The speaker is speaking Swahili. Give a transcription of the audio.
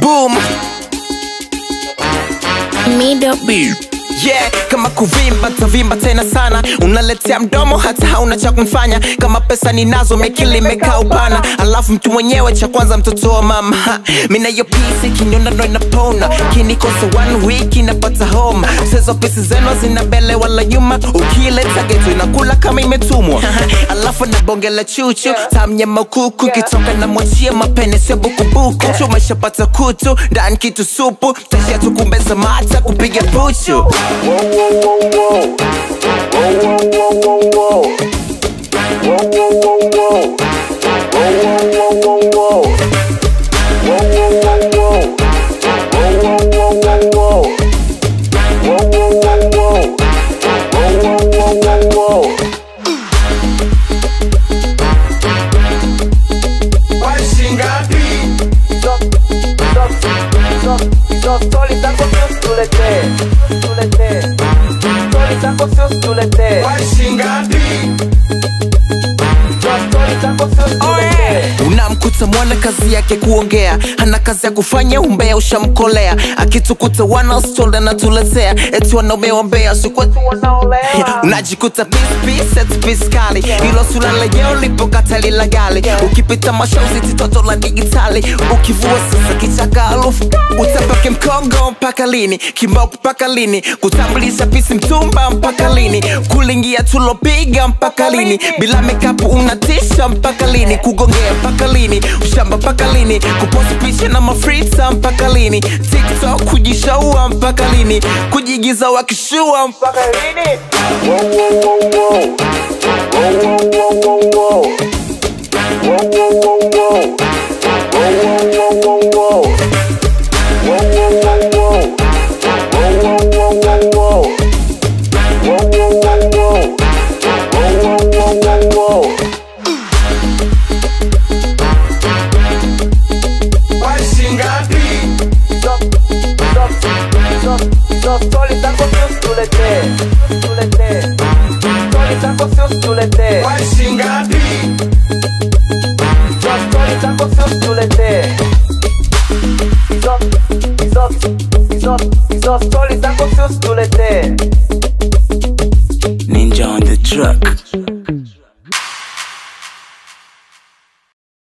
boom Middle yeah kama kuvimba tavimba tena sana unaletea mdomo hata hauna cha kumfanya kama pesa ninazo mekili imekaa upana alafu mtu mwenyewe cha kwanza mtoto wa mama Ha, mina hiyo pisi kinyonda ndo inapona kinikosa one week inapata homa sezo pisi zenu zina mbele wala nyuma ukileta geto inakula kama imetumwa alafu na bonge la chuchu tamnyama kuku kitoka na mwachia mapene sio bukubuku chuma shapata kutu ndani kitu supu tashia tukumbeza mata kupiga puchu unamkuta mwana kazi yake kuongea hana kazi ya kufanya umbea ushamkolea akitukuta wanastolda natuletea eti wanaume wambea sikwetu wanaolea unajikuta pispisetpiskali ilo sula lejeo lipokatali la gali ukipita mashauzi titoto la digitali ukivua sasa kichaka alufu utapake mkongo mpaka lini kimbao mpaka lini kutambulisha pisi mtumba mpaka lini kulingia tulopiga mpaka lini bila mekapu unatisha mpaka lini kugongea mpaka lini ushamba mpaka lini kuposti picha na mafrita mpaka lini tiktok kujishaua mpaka lini kujigiza wakishua mpaka lini Ninja on the truck.